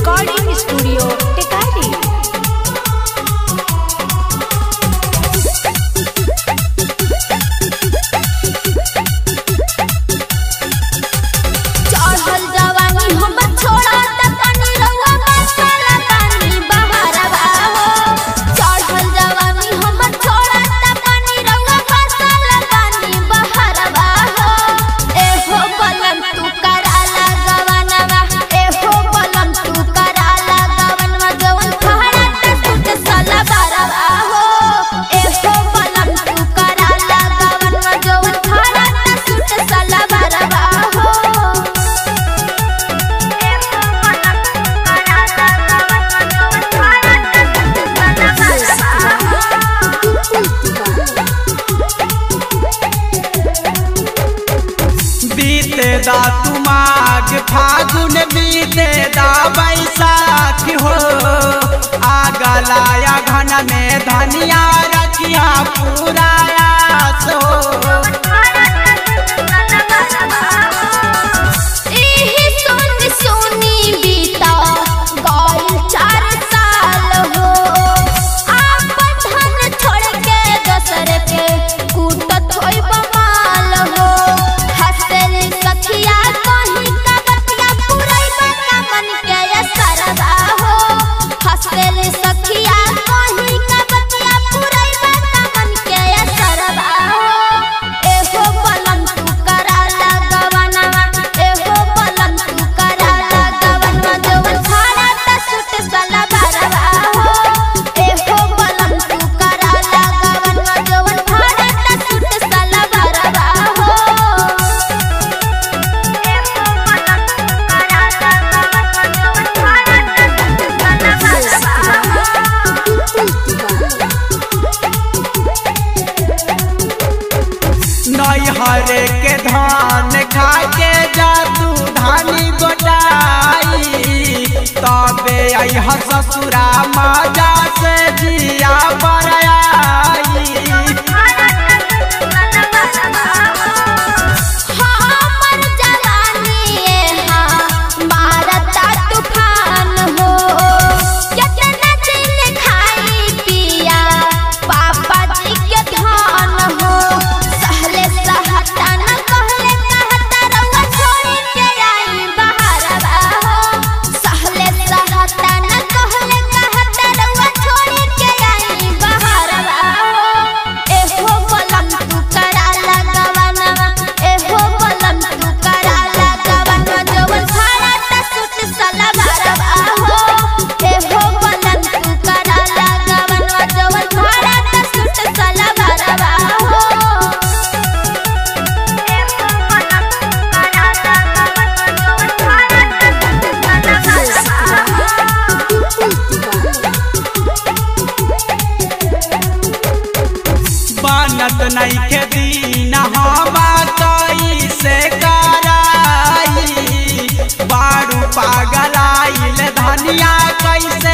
recording studio Tikari चढ़ल जवानी हमर छोड़ा त तनी रउआ मसाला पानी बहारवा हो चढ़ल जवानी हमर छोड़ा त तनी रउआ मसाला पानी बहारवा हो एहो बलम तू कराला गवनवा एहो बलम तू कराला गवनवा जवन फहरा त सुत सला बरवा हो एहो बलम तू कराला गवनवा जवन फहरा त सुत सला बरवा हो बीते दा तुमाग फागुन बीते दा बैसाख हो आगा लाया घन में धनिया रखिया पूरा आस हो एही सुन सुनी बीता गइल चार साल हो आपन धन छोड़ के दोसर के कूटत होई बमाल हो हसल सखिया कहीं का बतिया पुरैबा का मन के असरवा हो हसल सखिया कहीं का बतिया पुरैबा का मन के असरवा हो एहो बलम तू कराला गवनवा एहो बलम तू कराला गवनवा जवन खाना त सुट सला बरवा हो एहो बलम तू कराला गवनवा जवन खाना त सुट सला बरवा हो एहो बलम तू कराला गवनवा जवन खाना त सुट सला नैहरे के धान खा के जादू धानी गोटाई तबे अह ससुरा मजा से जिया बरयाई हमर जवानी एहा मारता तूफान हो केतना दिन खाई पिया पापा जी के धान हो सहले सहता न कहले कहता रउआ छोड़ के आई बहारवा हो सहले सहता न कहले कहता रउआ छोड़ के आई बहारवा हो एहो बलम तू कराला गवनवा एहो बलम तू कराला गवनवा जवन खाना त सुट सला बरवा हो एहो बलम तू कराला गवनवा जवन खाना त सुट सला बरवा हो एहो बलम तू कराला गवनवा जवन खाना त सुट सला बनत नहीं के दिन हम कैसे कराई बारू पागल आइल धनिया कैसे